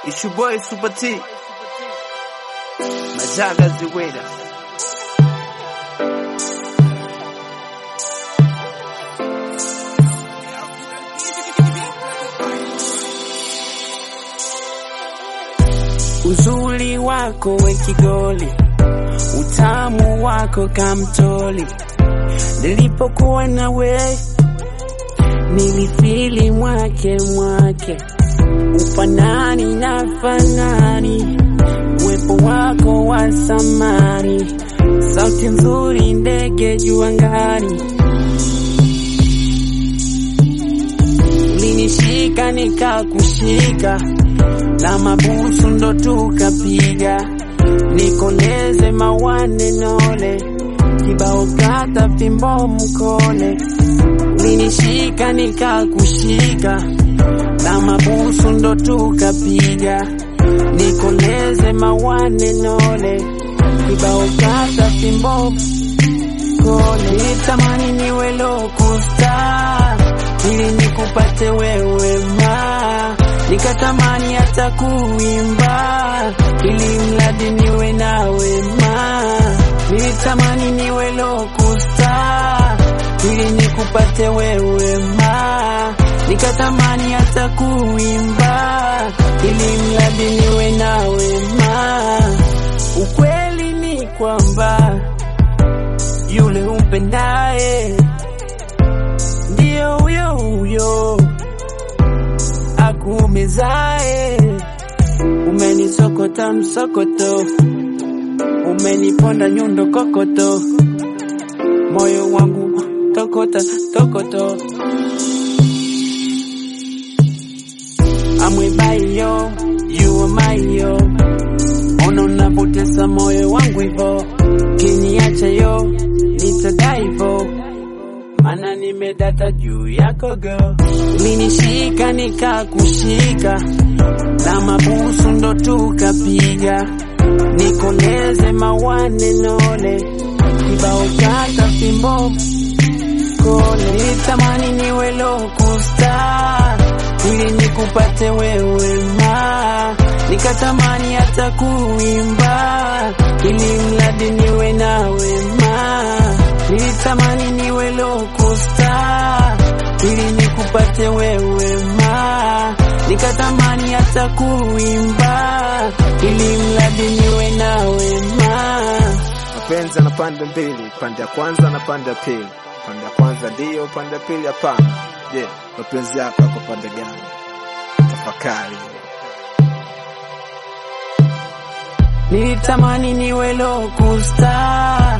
It's your boy Super T. Majaga Ziweda. Uzuri wako we kigoli, utamu wako kamtoli. Nilipokuwa nawe nilifili mwake mwake, ufanani na fanani, uwepo wako wa samani, sauti nzuri, ndege juu angani, ulinishika nikakushika na mabusu ndo tukapiga, nikoleze mawane nole, kibao kata fimbo mkole, ulinishika nikakushika, na mabusu ndo tukapiga, nikoleze mawane nole, kibao kata fimbo mkole, nitamani niwe lokusta ili nikupate wewe ma nikatamani hata kuimba ili mradi niwe nawe ma nilitamani niwe lokusta ili nikupate wewe ma nikatamani hata kuimba ili mradi niwe nawe ma ukweli ni kwamba yule umpendaye ndio huyo huyo akuumizae. Umenisokota msokoto, umeniponda nyundo kokoto, moyo wangu tokota tokoto. Amwebayo you are my yo, ona unapotesa moyo wangu hivo, kiniacha yo nitadai hivo mana nimedata juu yako girl. Ulinishika nikakushika, na mabusu ndo tukapiga, nikoleze mawane nole, kibao kata fimbo kole, nilitamani niwe lokusta ili nikupate wewe ma, nikatamani hata kuimba ili mradi niwe nawe ma nilitamani niwe lokusta ili nikupate wewe ma, nikatamani hata kuimba ili mradi niwe nawe ma. Mapenzi na pande mbili, pande ya kwanza na pande ya pili. Pande ya kwanza ndiyo, pande ya pili hapana. Je, mapenzi yako yako pande gani? Tafakari. Nilitamani niwe lokusta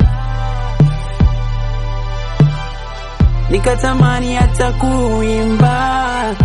nikatamani hata kuimba